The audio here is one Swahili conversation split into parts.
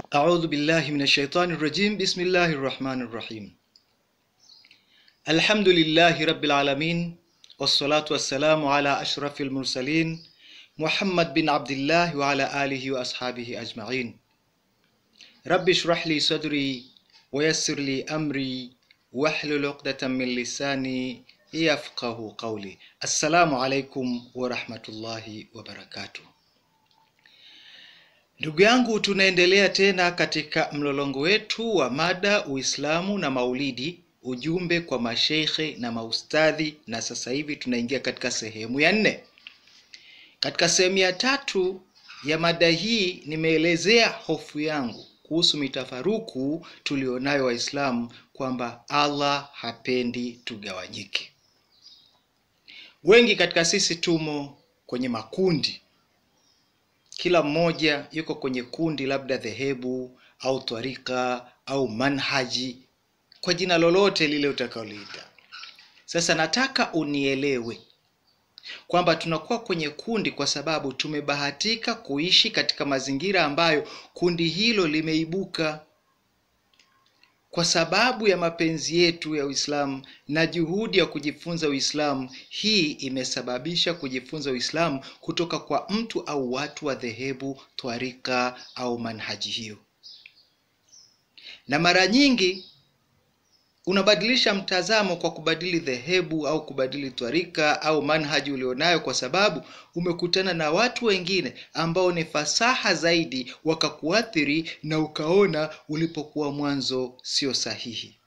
أعوذ بالله من الشيطان الرجيم بسم الله الرحمن الرحيم الحمد لله رب العالمين والصلاة والسلام على أشرف المرسلين محمد بن عبد الله وعلى آله وأصحابه أجمعين رب اشرح لي صدري ويسر لي أمري واحلل عقدة من لساني يفقه قولي السلام عليكم ورحمة الله وبركاته Ndugu yangu, tunaendelea tena katika mlolongo wetu wa mada Uislamu na Maulidi, ujumbe kwa masheikhe na maustadhi, na sasa hivi tunaingia katika sehemu ya nne. Katika sehemu ya tatu ya mada hii nimeelezea hofu yangu kuhusu mitafaruku tulionayo Waislamu kwamba Allah hapendi tugawanyike. Wengi katika sisi tumo kwenye makundi kila mmoja yuko kwenye kundi labda dhehebu au twarika au manhaji kwa jina lolote lile utakaloliita. Sasa nataka unielewe kwamba tunakuwa kwenye kundi kwa sababu tumebahatika kuishi katika mazingira ambayo kundi hilo limeibuka kwa sababu ya mapenzi yetu ya Uislamu na juhudi ya kujifunza Uislamu. Hii imesababisha kujifunza Uislamu kutoka kwa mtu au watu wa dhehebu, twarika au manhaji hiyo, na mara nyingi unabadilisha mtazamo kwa kubadili dhehebu au kubadili twarika au manhaji ulionayo, kwa sababu umekutana na watu wengine ambao ni fasaha zaidi, wakakuathiri na ukaona ulipokuwa mwanzo sio sahihi.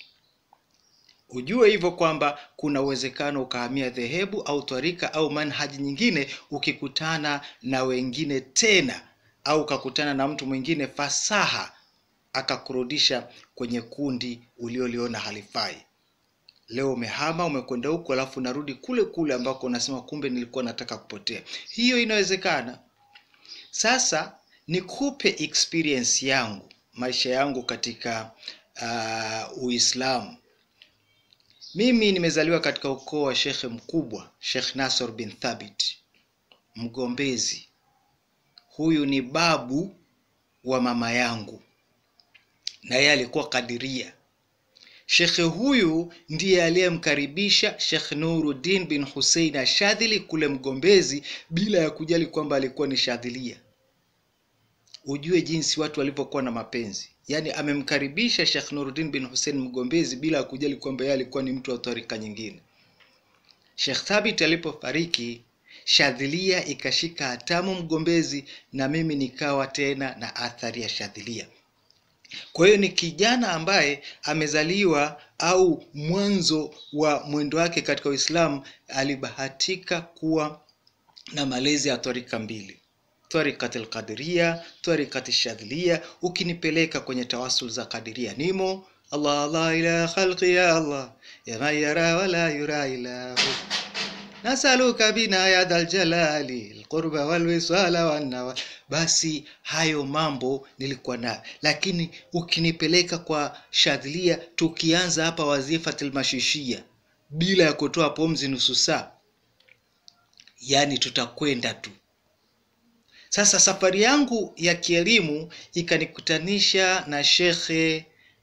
Ujue hivyo kwamba kuna uwezekano ukahamia dhehebu au twarika au manhaji nyingine ukikutana na wengine tena, au ukakutana na mtu mwingine fasaha akakurudisha kwenye kundi ulioliona halifai. Leo umehama umekwenda huku, alafu unarudi kule kule ambako unasema kumbe nilikuwa nataka kupotea. Hiyo inawezekana. Sasa nikupe experience yangu, maisha yangu katika uh, Uislamu. Mimi nimezaliwa katika ukoo wa shekhe mkubwa, Sheikh Nasr bin Thabit Mgombezi. Huyu ni babu wa mama yangu na yeye alikuwa Kadiria. Shekhe huyu ndiye aliyemkaribisha Shekh Nuruddin bin Hussein Ashadhili kule Mgombezi bila ya kujali kwamba alikuwa ni Shadhilia. Ujue jinsi watu walivyokuwa na mapenzi, yaani amemkaribisha Shekh Nuruddin bin Hussein Mgombezi bila ya kujali kwamba yeye alikuwa ni mtu wa tarika nyingine. Shekh Thabit alipofariki Shadhilia ikashika hatamu Mgombezi, na mimi nikawa tena na athari ya Shadhilia. Kwa hiyo ni kijana ambaye amezaliwa au mwanzo wa mwendo wake katika Uislamu alibahatika kuwa na malezi ya twarika mbili, twarikati alqadiria, twarikati shadhilia. Ukinipeleka kwenye tawasul za kadiria nimo Allah Allah ila khalqi ya Allah ya man yara wala yura ilahu nasaluka bina ya dal jalali alqurba walwisala wannawa. Basi hayo mambo nilikuwa nayo, lakini ukinipeleka kwa shadhilia, tukianza hapa wazifatil mashishia bila ya kutoa pomzi nusu saa, yani tutakwenda tu. Sasa safari yangu ya kielimu ikanikutanisha na Shekhe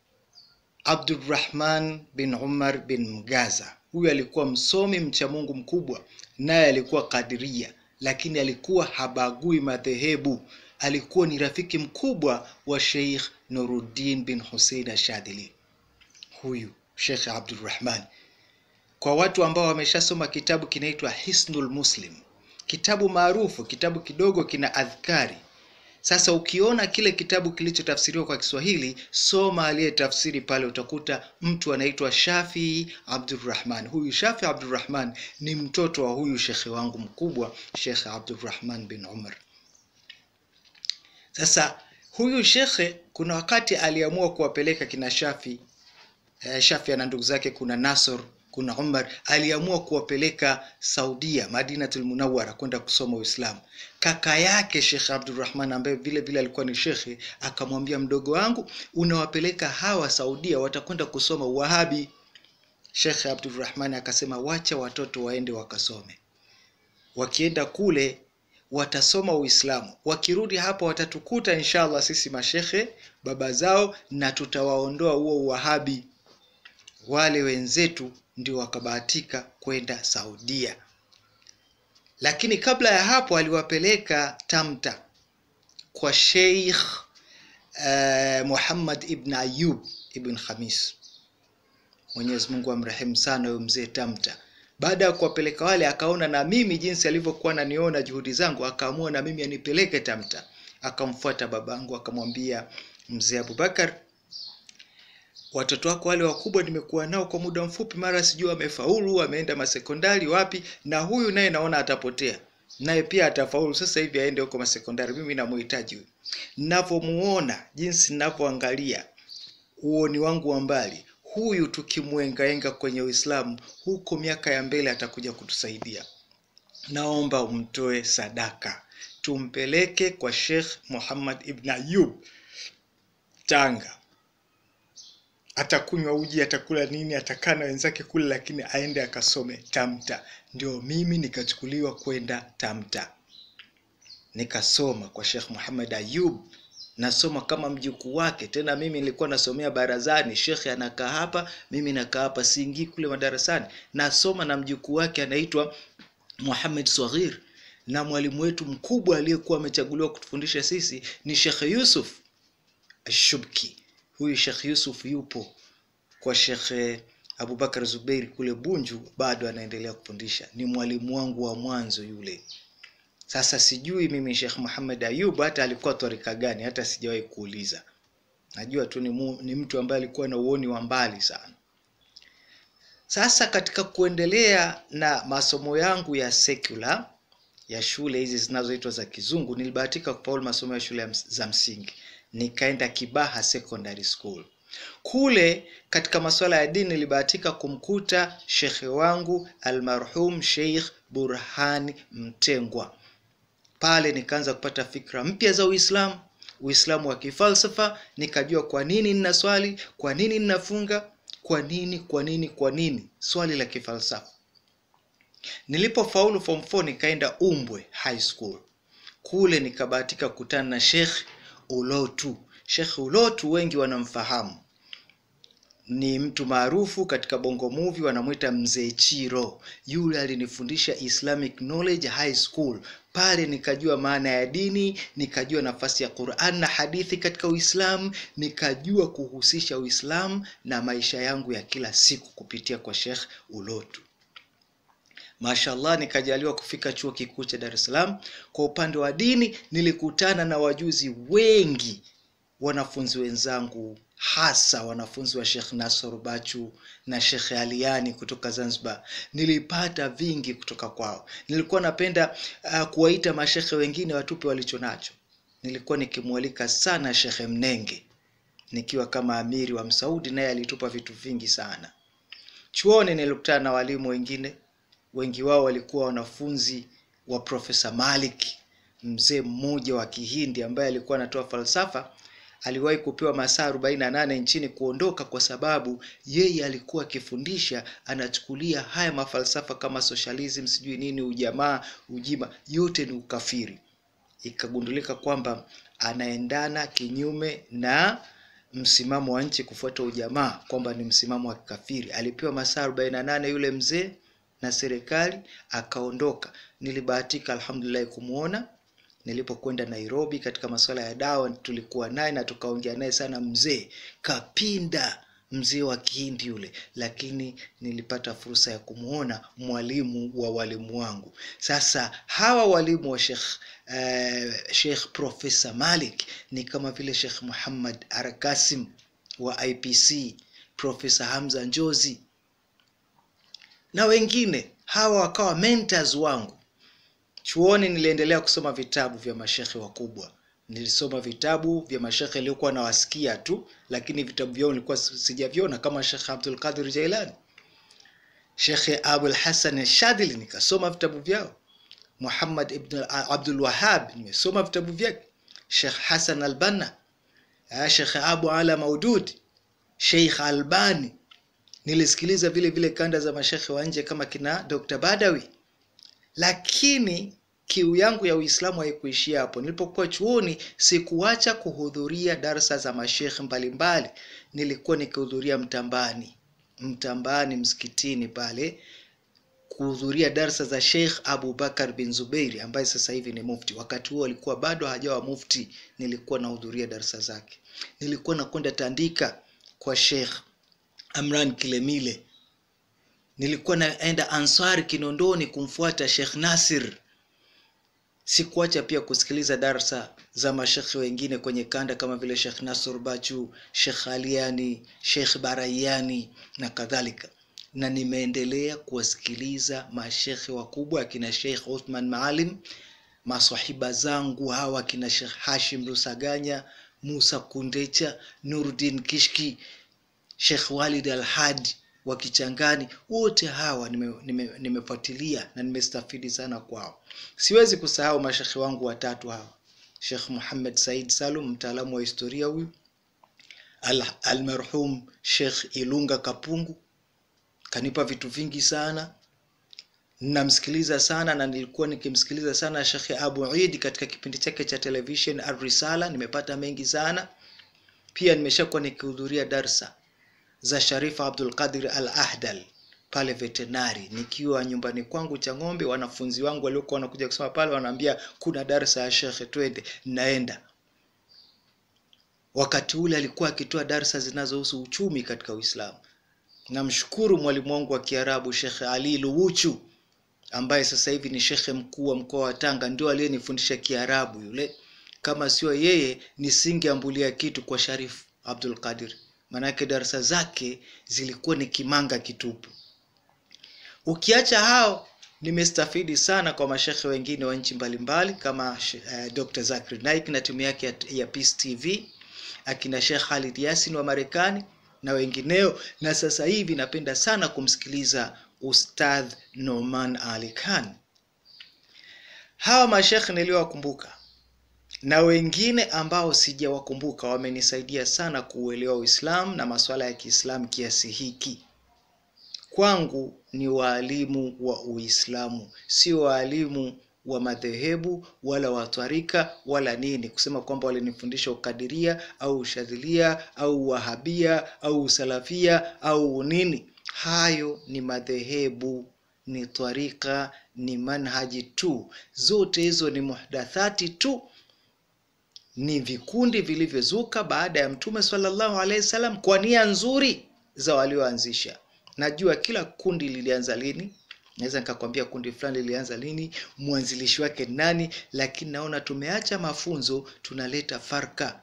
Abdurrahman bin Umar bin Mgaza. Huyu alikuwa msomi mcha Mungu mkubwa, naye alikuwa Kadiria, lakini alikuwa habagui madhehebu. Alikuwa ni rafiki mkubwa wa Sheikh Nuruddin bin Hussein Ashadhili. Huyu Sheikh Abdurrahman, kwa watu ambao wameshasoma kitabu kinaitwa Hisnul Muslim, kitabu maarufu, kitabu kidogo kina adhkari. Sasa ukiona kile kitabu kilichotafsiriwa kwa Kiswahili, soma aliyetafsiri pale, utakuta mtu anaitwa Shafii Abdurrahman. Huyu Shafii Abdurrahman ni mtoto wa huyu shekhe wangu mkubwa, Shekhe Abdurrahman bin Umar. Sasa huyu shekhe kuna wakati aliamua kuwapeleka kina Shafi eh, Shafi ana ndugu zake, kuna Nasr kuna Umar aliamua kuwapeleka Saudia, Madinatul Munawwara kwenda kusoma Uislamu. Kaka yake Sheikh Abdurrahman ambaye vile vile alikuwa ni shekhe, akamwambia mdogo wangu, unawapeleka hawa Saudia, watakwenda kusoma Wahabi. Sheikh Abdurrahman akasema wacha watoto waende wakasome. Wakienda kule watasoma Uislamu. Wakirudi hapa watatukuta inshallah sisi mashekhe baba zao, na tutawaondoa huo uwahabi. Wale wenzetu ndio wakabahatika kwenda Saudia, lakini kabla ya hapo aliwapeleka Tamta kwa Sheikh uh, Muhammad ibn Ayub ibn Khamis, Mwenyezi Mungu amrehemu sana huyo mzee Tamta. Baada ya kuwapeleka wale, akaona na mimi jinsi alivyokuwa naniona juhudi zangu, akaamua na mimi anipeleke Tamta. Akamfuata babangu akamwambia, mzee Abubakar, watoto wako wale wakubwa nimekuwa nao kwa muda mfupi, mara sijui wamefaulu, wameenda masekondari wapi, na huyu naye naona atapotea, naye pia atafaulu sasa hivi aende huko masekondari. Mimi namuhitaji huyu. Ninavyomuona, jinsi ninavyoangalia uoni wangu wa mbali huyu tukimwengaenga kwenye Uislamu huko miaka ya mbele atakuja kutusaidia. Naomba umtoe sadaka, tumpeleke kwa Sheikh Muhammad ibn Ayub Tanga. Atakunywa uji, atakula nini, atakaa na wenzake kule, lakini aende akasome Tamta. Ndio mimi nikachukuliwa kwenda Tamta, nikasoma kwa Sheikh Muhammad Ayub nasoma kama mjukuu wake. Tena mimi nilikuwa nasomea barazani, shekhe anakaa hapa, mimi nakaa hapa, siingii kule madarasani, nasoma na mjukuu wake anaitwa Muhammad Saghir, na mwalimu wetu mkubwa aliyekuwa amechaguliwa kutufundisha sisi ni Sheikh Yusuf Ashubki. Huyu Sheikh Yusuf yupo kwa Sheikh Abubakar Zubeiri kule Bunju, bado anaendelea kufundisha, ni mwalimu wangu wa mwanzo yule. Sasa sijui mimi Sheikh Muhammad Ayub hata alikuwa twarika gani, hata sijawahi kuuliza. Najua tu ni, mu, ni mtu ambaye alikuwa na uoni wa mbali sana. Sasa katika kuendelea na masomo yangu ya secular ya shule hizi zinazoitwa za kizungu, nilibahatika kufaulu masomo ya shule za msingi, nikaenda Kibaha Secondary School. Kule katika masuala ya dini nilibahatika kumkuta shekhe wangu almarhum Sheikh Burhani Mtengwa pale nikaanza kupata fikra mpya za Uislamu, Uislamu wa kifalsafa. Nikajua kwa nini nina swali, kwa nini ninafunga, kwa nini, kwa nini, kwa nini, swali la kifalsafa. Nilipofaulu form 4 nikaenda Umbwe High School. Kule nikabahatika kukutana na Sheikh Ulotu. Sheikh Ulotu wengi wanamfahamu, ni mtu maarufu katika Bongo Movie, wanamwita Mzee Chiro. Yule alinifundisha Islamic Knowledge High School. Pale nikajua maana ya dini, nikajua nafasi ya Qur'an na hadithi katika Uislamu, nikajua kuhusisha Uislamu na maisha yangu ya kila siku kupitia kwa Sheikh Ulotu. Mashallah, nikajaliwa kufika chuo kikuu cha Dar es Salaam. Kwa upande wa dini, nilikutana na wajuzi wengi, wanafunzi wenzangu hasa wanafunzi wa Sheikh Nasr Bachu na Sheikh Aliani kutoka Zanzibar. Nilipata vingi kutoka kwao. Nilikuwa napenda uh, kuwaita mashekhe wengine watupe walicho nacho. Nilikuwa nikimwalika sana Sheikh Mnenge nikiwa kama amiri wa Msaudi, naye alitupa vitu vingi sana. Chuoni nilikutana na walimu wengine, wengi wao walikuwa wanafunzi wa Profesa Malik, mzee mmoja wa Kihindi ambaye alikuwa anatoa falsafa aliwahi kupewa masaa 48 nchini kuondoka kwa sababu yeye alikuwa akifundisha, anachukulia haya mafalsafa kama socialism, sijui nini, ujamaa, ujima, yote ni ukafiri. Ikagundulika kwamba anaendana kinyume na msimamo wa nchi kufuata ujamaa, kwamba ni msimamo wa kikafiri. Alipewa masaa 48 yule mzee na serikali, akaondoka. Nilibahatika alhamdulillah kumuona nilipokwenda Nairobi katika masuala ya dawa, tulikuwa naye na tukaongea naye sana. Mzee kapinda, mzee wa Kihindi yule, lakini nilipata fursa ya kumwona mwalimu wa walimu wangu. Sasa hawa walimu wa Sheikh uh, Sheikh Profesa Malik ni kama vile Sheikh Muhammad Arakasim wa IPC, Profesa Hamza Njozi na wengine. Hawa wakawa mentors wangu. Chuoni niliendelea kusoma vitabu vya mashekhe wakubwa. Nilisoma vitabu vya mashekhe niliokuwa nawasikia tu, lakini vitabu vyao nilikuwa sijaviona, kama Shekhe Abdul Qadir Jailani, Shekhe Abul Hasan Shadili, nikasoma vitabu vyao. Muhammad ibn Abdul Wahhab nimesoma vitabu vyake. Shekh Hasan Albanna, Shekhe Abu Ala Maudud, Sheikh Albani. Nilisikiliza vile vile kanda za mashekhe wa nje kama kina Dr. Badawi lakini kiu yangu ya Uislamu haikuishia hapo. Nilipokuwa chuoni, sikuacha kuhudhuria darsa za mashekhe mbalimbali. Nilikuwa nikihudhuria Mtambani, Mtambani msikitini pale kuhudhuria darsa za Sheikh Abu Bakar bin Zubeiri ambaye sasa hivi ni mufti. Wakati huo alikuwa bado hajawa mufti, nilikuwa nahudhuria darsa zake. Nilikuwa nakwenda Tandika kwa Sheikh Amran Kilemile. Nilikuwa naenda Ansar Kinondoni kumfuata Sheikh Nasir. Sikuacha pia kusikiliza darsa za mashekhe wengine kwenye kanda kama vile Sheikh Nasur Bachu, Sheikh Aliani, Sheikh Barayani na kadhalika na nimeendelea kuwasikiliza mashekhe wakubwa akina Sheikh Uthman Maalim, maswahiba zangu hawa akina Sheikh Hashim Rusaganya, Musa Kundecha, Nuruddin Kishki, Sheikh Walid Al-Hadi wa Kichangani, wote hawa nimefuatilia nime, nime na nimestafidi sana kwao. Siwezi kusahau mashekhe wangu watatu hawa, Sheikh Muhammad Said Salum, mtaalamu wa historia huyu, almarhum al Sheikh Ilunga Kapungu kanipa vitu vingi sana namsikiliza sana na nilikuwa nikimsikiliza sana Sheikh Abu Eid katika kipindi chake cha television Ar-Risala nimepata mengi sana pia nimeshakuwa nikihudhuria darsa za Sharifa Abdul Qadir Al-Ahdal pale veterinary nikiwa nyumbani kwangu cha ng'ombe wanafunzi wangu waliokuwa wanakuja kusoma pale wanaambia kuna darsa ya Sheikh twende naenda wakati ule alikuwa akitoa darsa zinazohusu uchumi katika Uislamu namshukuru mwalimu wangu wa Kiarabu Sheikh Ali Luwuchu ambaye sasa hivi ni shekhe mkuu wa mkoa wa Tanga, ndio aliyenifundisha Kiarabu yule. Kama sio yeye, nisingeambulia kitu kwa Sharif Abdul Qadir, maanake darasa zake zilikuwa ni kimanga kitupu. Ukiacha hao, nimestafidi sana kwa mashekhe wengine wa nchi mbalimbali kama uh, Dr. Zakir Naik na timu yake ya, ya Peace TV, akina Sheikh Khalid Yasin wa Marekani na wengineo, na sasa hivi napenda sana kumsikiliza Ustadh Noman Ali Khan. Hawa mashekhe niliowakumbuka na wengine ambao sijawakumbuka wamenisaidia sana kuuelewa Uislamu na masuala ya Kiislamu kiasi hiki. Kwangu ni waalimu wa Uislamu, sio waalimu wa madhehebu wala watwarika wala nini, kusema kwamba walinifundisha ukadiria au ushadhilia au wahabia au usalafia au nini. Hayo ni madhehebu, ni twarika, ni manhaji tu. Zote hizo ni muhdathati tu, ni vikundi vilivyozuka baada ya Mtume sallallahu alaihi wasallam kwa nia nzuri za walioanzisha. Najua kila kundi lilianza lini, naweza nikakwambia kundi fulani lilianza lini, mwanzilishi wake nani, lakini naona tumeacha mafunzo, tunaleta farka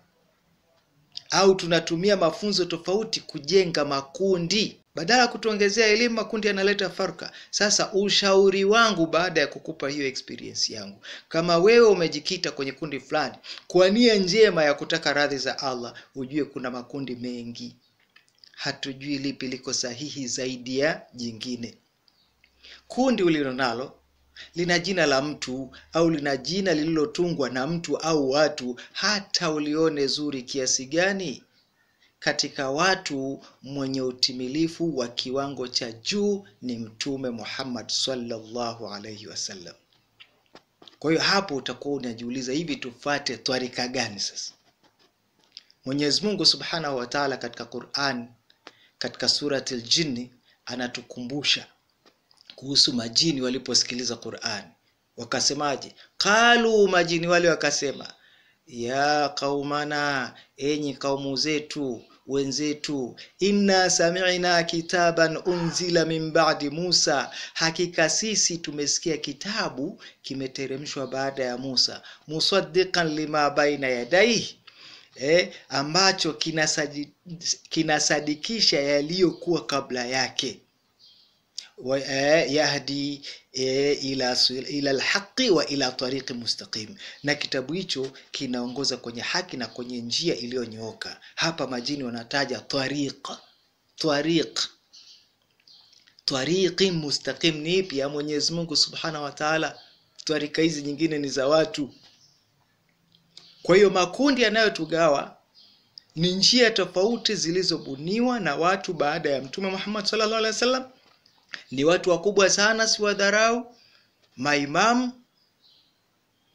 au tunatumia mafunzo tofauti kujenga makundi badala ya kutuongezea elimu, makundi yanaleta farka. Sasa ushauri wangu baada ya kukupa hiyo experience yangu, kama wewe umejikita kwenye kundi fulani kwa nia njema ya kutaka radhi za Allah, ujue kuna makundi mengi, hatujui lipi liko sahihi zaidi ya jingine. Kundi ulilonalo lina jina la mtu au lina jina lililotungwa na mtu au watu, hata ulione zuri kiasi gani katika watu mwenye utimilifu wa kiwango cha juu ni Mtume Muhammad sallallahu alaihi wasallam. Kwa hiyo hapo utakuwa unajiuliza, hivi tufate twarika gani? Sasa Mwenyezi Mungu subhanahu wa taala katika Quran, katika surati Ljinni anatukumbusha kuhusu majini waliposikiliza Quran wakasemaje? Qalu, majini wale wakasema ya qaumana, enyi kaumu zetu wenzetu, inna sami'na kitaban unzila min ba'di Musa, hakika sisi tumesikia kitabu kimeteremshwa baada ya Musa, musaddiqan lima baina yadaihi eh, ambacho kinasadi, kinasadikisha yaliyokuwa kabla yake wa, eh, yahdi eh, ila, ila alhaqi wa ila tariqi mustaqim, na kitabu hicho kinaongoza kwenye haki na kwenye njia iliyonyooka. Hapa majini wanataja tariq, tariq, tariqi mustaqim ni ipi? Ya Mwenyezi Mungu subhanahu wa taala. Twarika hizi nyingine ni za watu. Kwa hiyo makundi yanayotugawa ni njia tofauti zilizobuniwa na watu baada ya Mtume Muhammad sallallahu alaihi wasallam ni watu wakubwa sana, si wadharau. Maimamu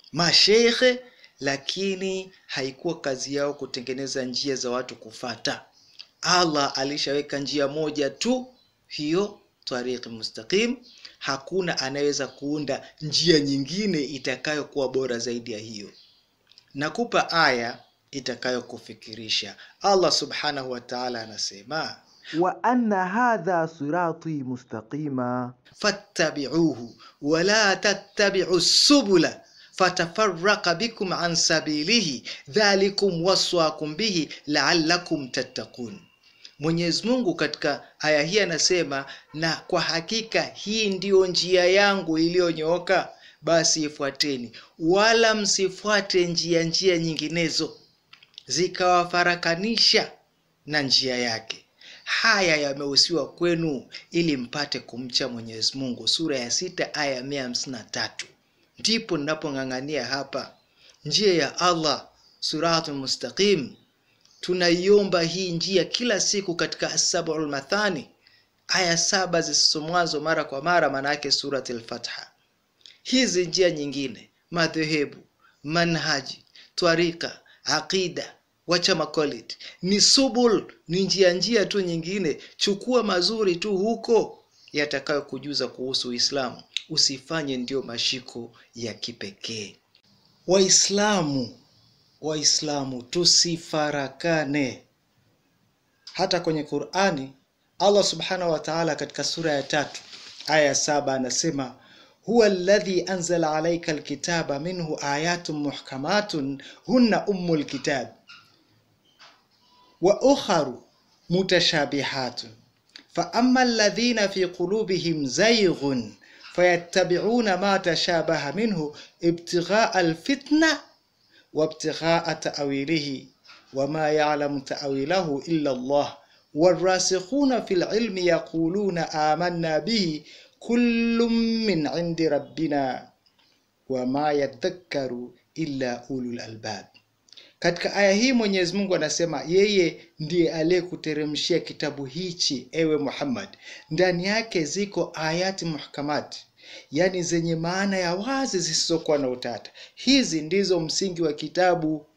mashekhe lakini haikuwa kazi yao kutengeneza njia za watu kufata allah alishaweka njia moja tu hiyo tariqi mustaqim hakuna anayeweza kuunda njia nyingine itakayokuwa bora zaidi ya hiyo nakupa aya itakayokufikirisha allah subhanahu wa taala anasema وأن هذا صراطي مستقيما fattabiuhu wala tattabiu subula fatafaraka bikum an sabilihi dhalikum waswakum bihi laalakum tattaqun mwenyezi mungu katika aya hii anasema na kwa hakika hii ndiyo njia yangu iliyonyooka basi ifuateni wala msifuate njia njia nyinginezo zikawafarakanisha na njia yake haya yamehusiwa kwenu ili mpate kumcha mwenyezi mungu sura ya sita aya ya mia hamsini na tatu ndipo ninapong'ang'ania hapa njia ya allah suratul mustaqim tunaiomba hii njia kila siku katika asabul mathani aya saba zisomwazo mara kwa mara maana yake surat lfatha hizi njia nyingine madhehebu manhaji twarika aqida wacha makolit ni subul ni njia njia tu nyingine chukua mazuri tu huko yatakayokujuza kuhusu uislamu usifanye ndio mashiko ya kipekee waislamu waislamu tusifarakane hata kwenye qurani allah subhanahu wa taala katika sura ya tatu aya ya saba anasema huwa alladhi anzala alaika alkitaba minhu ayatun muhkamatun hunna ummu lkitab wa ukharu mutashabihatun faama alladhina fi qulubihim zayghun fayattabi'una ma tashabaha minhu ibtighaa alfitna وابتغاء تأويله وما يعلم تأويله إلا الله والراسخون في العلم يقولون آمنا به كل من عند ربنا وما يذكر إلا أولو الألباب katika aya hii mwenyezi mungu anasema yeye ndiye aliyekuteremshia kitabu hichi ewe muhammad ndani yake ziko ayati muhkamati yaani zenye maana ya wazi zisizokuwa na utata hizi ndizo msingi wa kitabu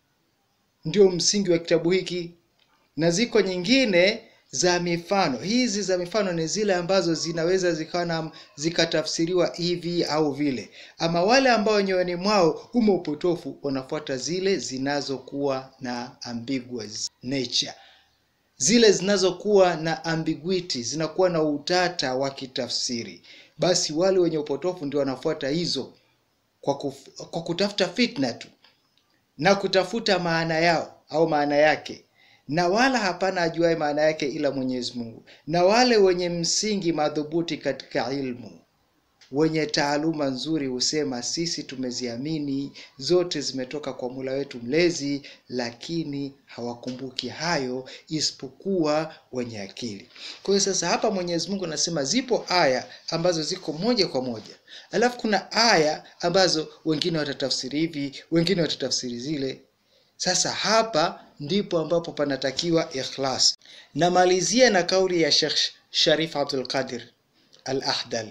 ndio msingi wa kitabu hiki na ziko nyingine za mifano hizi za mifano ni zile ambazo zinaweza zikawa na zikatafsiriwa hivi au vile ama wale ambao nyoyoni mwao umo upotofu wanafuata zile zinazokuwa na ambiguous nature zile zinazokuwa na ambiguity zinakuwa na utata wa kitafsiri basi wale wenye upotofu ndio wanafuata hizo kwa, kuf, kwa kutafuta fitna tu na kutafuta maana yao au maana yake na wala hapana ajuaye maana yake ila mwenyezi mungu na wale wenye msingi madhubuti katika ilmu wenye taaluma nzuri husema sisi tumeziamini zote zimetoka kwa mula wetu mlezi lakini hawakumbuki hayo isipokuwa wenye akili kwa hiyo sasa hapa mwenyezi mungu anasema zipo aya ambazo ziko moja kwa moja alafu kuna aya ambazo wengine watatafsiri hivi wengine watatafsiri zile sasa hapa ndipo ambapo panatakiwa ikhlas namalizia na kauli ya shekh sharif abdulqadir al ahdal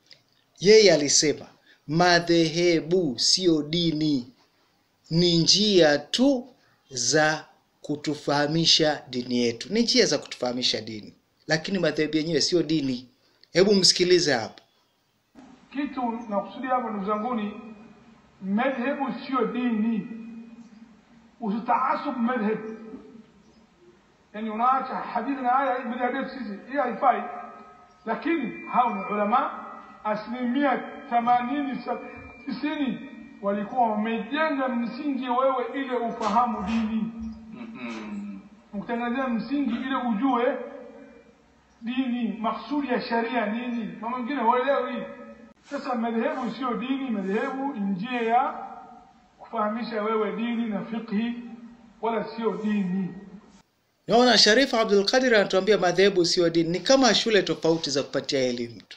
yeye alisema madhehebu siyo dini ni njia tu za kutufahamisha dini yetu ni njia za kutufahamisha dini lakini madhehebu yenyewe siyo dini hebu msikilize hapo kitu nakusudia hapo ndugu zanguni madhehebu sio dini usitaasub madhhab yani unaacha hadithi na aya madhehebu sisi hii haifai lakini hao ni ulama asilimia themanini tisini walikuwa wamejenga msingi wewe ile ufahamu dini ukutengenezea msingi ile ujue dini maksudi ya sharia nini mama mengine huelewi sasa madhehebu sio dini madhehebu njia ya kufahamisha wewe dini na fiqhi wala sio dini naona sharifu abdulqadir anatuambia madhehebu sio dini ni kama shule tofauti za kupatia elimu tu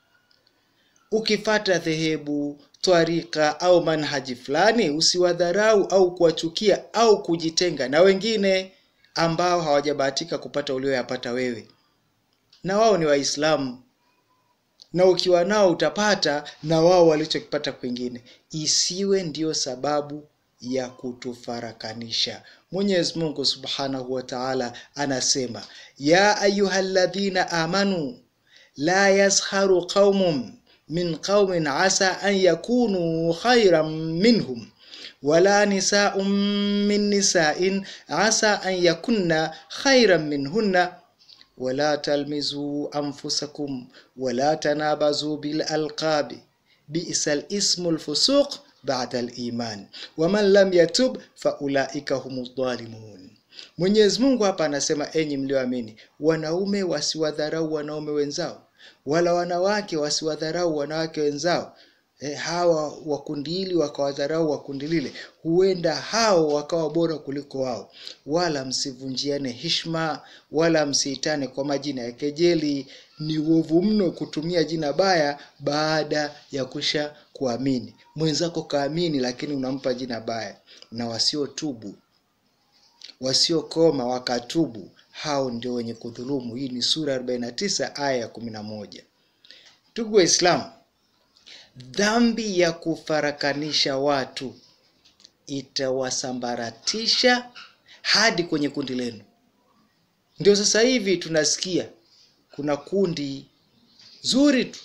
ukifata dhehebu twarika au manhaji fulani usiwadharau au kuwachukia au kujitenga na wengine ambao hawajabahatika kupata ulioyapata wewe na wao ni waislamu na ukiwa nao utapata na wao walichokipata kwingine isiwe ndiyo sababu ya kutufarakanisha mwenyezi mungu subhanahu wa taala anasema ya ayuha ladhina amanu la yasharu qaumun min qaumin asa an yakunu khairan minhum wala nisaun min nisain asa an yakunna khairan minhunna ولا تلمزوا أنفسكم ولا تنابزوا بالألقاب بئس الاسم الفسوق بعد الإيمان ومن لم يتب فأولئك هم الظالمون Mwenyezi Mungu hapa anasema enyi mlioamini, wanaume wasiwadharau wanaume wenzao, wala wanawake wasiwadharau wanawake wenzao. E, hawa wa kundi hili wakawadharau wa kundi lile, huenda hao wakawa bora kuliko wao. Wala msivunjiane heshima, wala msiitane kwa majina ya kejeli. Ni uovu mno kutumia jina baya baada ya kusha kuamini. Mwenzako kaamini, lakini unampa jina baya. Na wasiotubu wasiokoma wakatubu, hao ndio wenye kudhulumu. Hii ni sura 49 aya ya 11. Ndugu Waislamu, dhambi ya kufarakanisha watu itawasambaratisha hadi kwenye kundi lenu. Ndio sasa hivi tunasikia kuna kundi zuri tu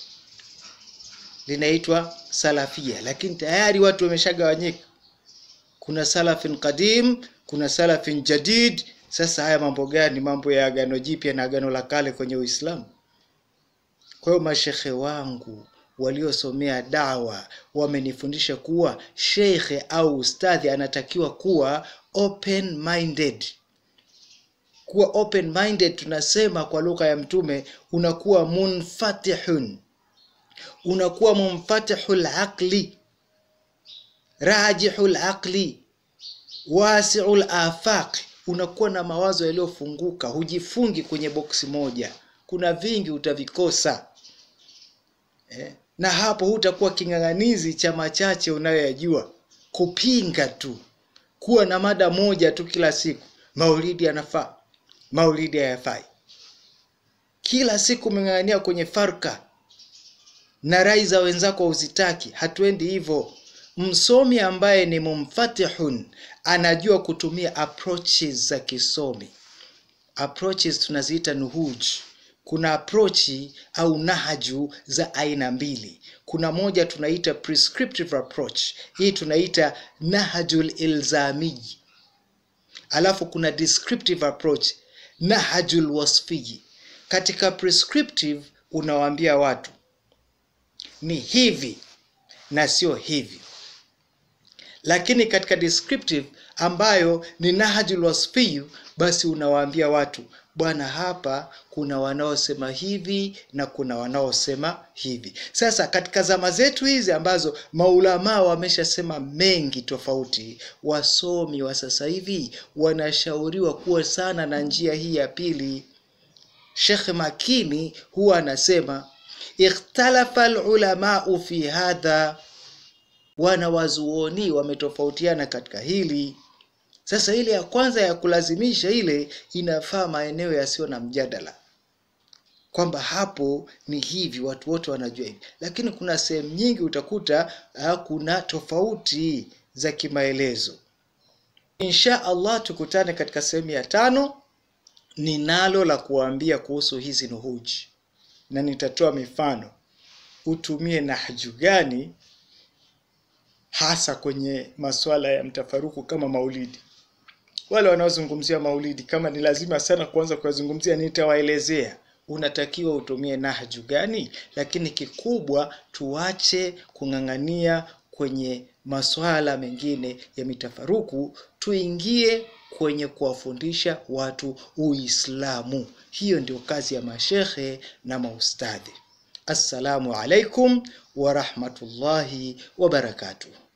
linaitwa Salafia, lakini tayari watu wameshagawanyika. Kuna salafin qadim, kuna salafin jadid. Sasa haya mambo gani? Mambo ya agano jipya na agano la kale kwenye Uislamu? Kwa hiyo mashekhe wangu waliosomea dawa wamenifundisha kuwa shekhe au ustadhi anatakiwa kuwa open minded. Kuwa open minded tunasema kwa lugha ya Mtume, unakuwa munfatihun, unakuwa munfatihul aqli, rajihul aqli, wasiul afaq, unakuwa na mawazo yaliyofunguka, hujifungi kwenye boksi moja. Kuna vingi utavikosa eh? na hapo hutakuwa king'ang'anizi cha machache unayoyajua, kupinga tu, kuwa na mada moja tu kila siku, maulidi yanafaa, maulidi hayafai. Kila siku umeng'ang'ania kwenye farka na rai za wenzako uzitaki. Hatuendi hivyo. Msomi ambaye ni mumfatihun anajua kutumia approaches za kisomi. Approaches tunaziita nuhuj kuna aprochi au nahaju za aina mbili. Kuna moja tunaita prescriptive approach, hii tunaita nahajul ilzami, alafu kuna descriptive approach, nahajul wasfiyi. Katika prescriptive unawaambia watu ni hivi na sio hivi, lakini katika descriptive ambayo ni nahajul wasfiyu, basi unawaambia watu bwana, hapa kuna wanaosema hivi na kuna wanaosema hivi. Sasa katika zama zetu hizi ambazo maulamaa wameshasema mengi tofauti, wasomi wa sasa hivi wanashauriwa kuwa sana na njia hii ya pili. Shekh Makini huwa anasema ikhtalafa alulamau fi hadha, wanawazuoni wametofautiana katika hili. Sasa ile ya kwanza ya kulazimisha ile inafaa maeneo yasiyo na mjadala, kwamba hapo ni hivi, watu wote wanajua hivi, lakini kuna sehemu nyingi utakuta uh, kuna tofauti za kimaelezo. Insha Allah tukutane katika sehemu ya tano. Ninalo la kuwaambia kuhusu hizi nuhuji na nitatoa mifano, utumie nahju gani hasa kwenye masuala ya mtafaruku kama maulidi. Wale wanaozungumzia maulidi, kama ni lazima sana kuanza kuyazungumzia, nitawaelezea unatakiwa utumie nahju gani, lakini kikubwa tuache kung'ang'ania kwenye masuala mengine ya mitafaruku, tuingie kwenye kuwafundisha watu Uislamu. Hiyo ndio kazi ya mashekhe na maustadhi. Assalamu alaikum wa rahmatullahi wa barakatuh.